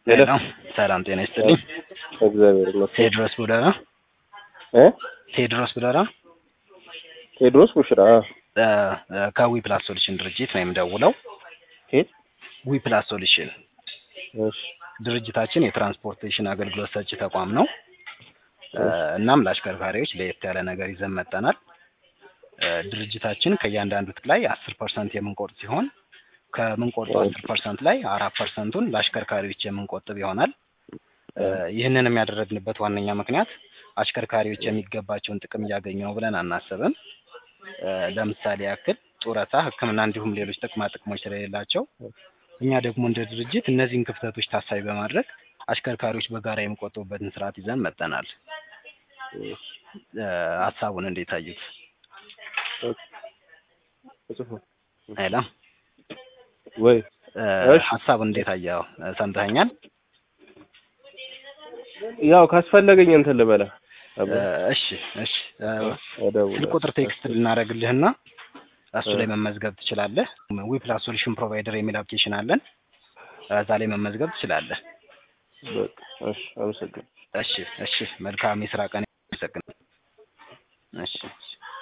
ሄሎ ሄሎ ሰላም ጤና ይስጥልኝ። እግዚአብሔር ይመስገን ቴዎድሮስ ቡለራ እ ቴዎድሮስ ቡለራ ቴዎድሮስ ቡሽራ እ እ ከዊ ፕላስ ሶሉሽን ድርጅት ነው የምደውለው። ኬት ዊ ፕላስ ሶሉሽን እሺ ድርጅታችን የትራንስፖርቴሽን አገልግሎት ሰጪ ተቋም ነው። እ እናም ለአሽከርካሪዎች ለየት ያለ ነገር ይዘን መጥተናል። እ ድርጅታችን ከእያንዳንዱ ትክ ላይ አስር ፐርሰንት የምንቆርጥ ሲሆን ከምንቆርጠው አስር ፐርሰንት ላይ አራት ፐርሰንቱን ለአሽከርካሪዎች የምንቆጥብ ይሆናል። እ ይህንን የሚያደረግንበት ዋነኛ ምክንያት አሽከርካሪዎች የሚገባቸውን ጥቅም እያገኙ ነው ብለን አናስብም። እ ለምሳሌ ያክል ጡረታ፣ ሕክምና እንዲሁም ሌሎች ጥቅማ ጥቅሞች ስለሌላቸው እኛ ደግሞ እንደ ድርጅት እነዚህን ክፍተቶች ታሳቢ በማድረግ አሽከርካሪዎች በጋራ የሚቆጥቡበትን ስርዓት ይዘን መጥተናል። እ ሀሳቡን እንዴት አዩት? እጽፉ ሄሎ ወይ እ እሺ። ሀሳቡን እንዴት አየኸው? እ ሰምተኸኛል? ያው ካስፈለገኝ እንትን ልበላ እ እሺ እሺ እ እደውላለሁ። ስልክ ቁጥር ቴክስት ልናደርግልህና እሱ ላይ መመዝገብ ትችላለህ። ዊ ፕላስ ሶሉሽን ፕሮቫይደር የሚል አፕሊኬሽን አለን። እዛ ላይ መመዝገብ ትችላለህ። በቃ እሺ፣ አመሰግናለሁ። እሺ እሺ መልካም የስራ ቀን። አመሰግናለሁ። እሺ እሺ